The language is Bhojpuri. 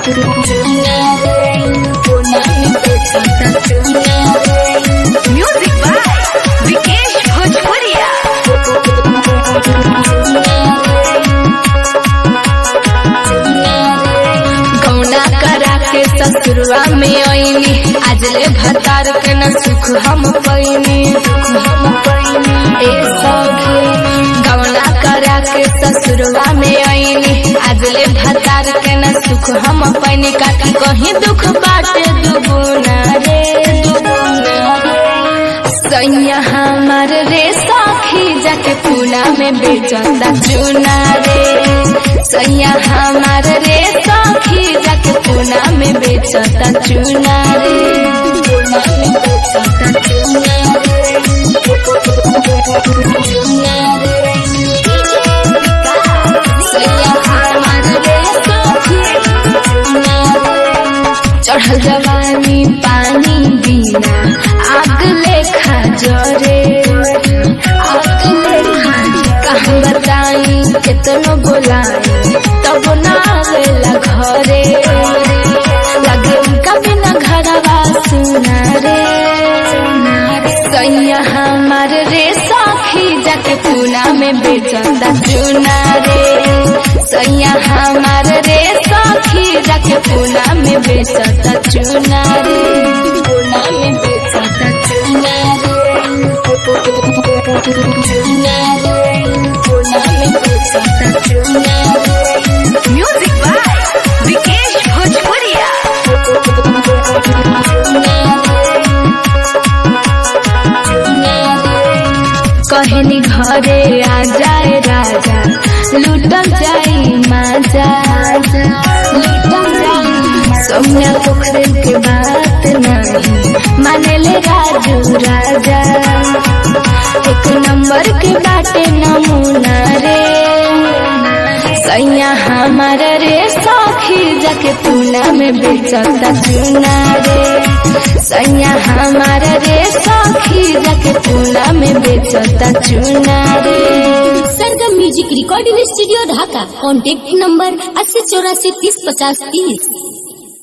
म्यूजिक बाय विकेश भोजपुरिया कौना करा के ससुरवा में आईनी आज ले भतार के न सुख हम पैनी ए सखी कौना करा के ससुरवा में आईनी आज ले भतार के न सुख हम पैनी काकी कहीं दुख बाटे दुगुना रे सैया हमार रे सखी जाके पूना में बेचता चूना रे सैया हमार रे सखी जाके पूना में बेचता चूना रे पूना में बेचता चूना रे सैया हमार रे सखी चढ़ल जवानी पानी बिना आग लेखा जरे आग लेखा कहाँ बताई केतनो बोलाई तब ना आवेला घरे लगे उनका बिना घरवा सुना रे सैया हमार रे सखी जाके पूना में बेचता चूना रे सैया हमार रे सखी जाके पूना में बेचता चूना रे पूना में बेचता चूना रे चूना रे पूना में बेचता चूना रे म्यूजिक बाय विकेश भोजपुरिया कहनी घरे आ जाए राजा लूटल जाई माजा लूटल जाई सौम्या पोखरे के बात नहीं माने ले राजू राजा एक नंबर के बाटे नमूना रे सैया हमार रे सखी जाके पूना में बेचता चूना रे सैया हमार रे सखी जाके पूना में बेचता चूना रे Sargam music recording studio Dhaka contact number अस्सी चौरासी तीस पचास तीस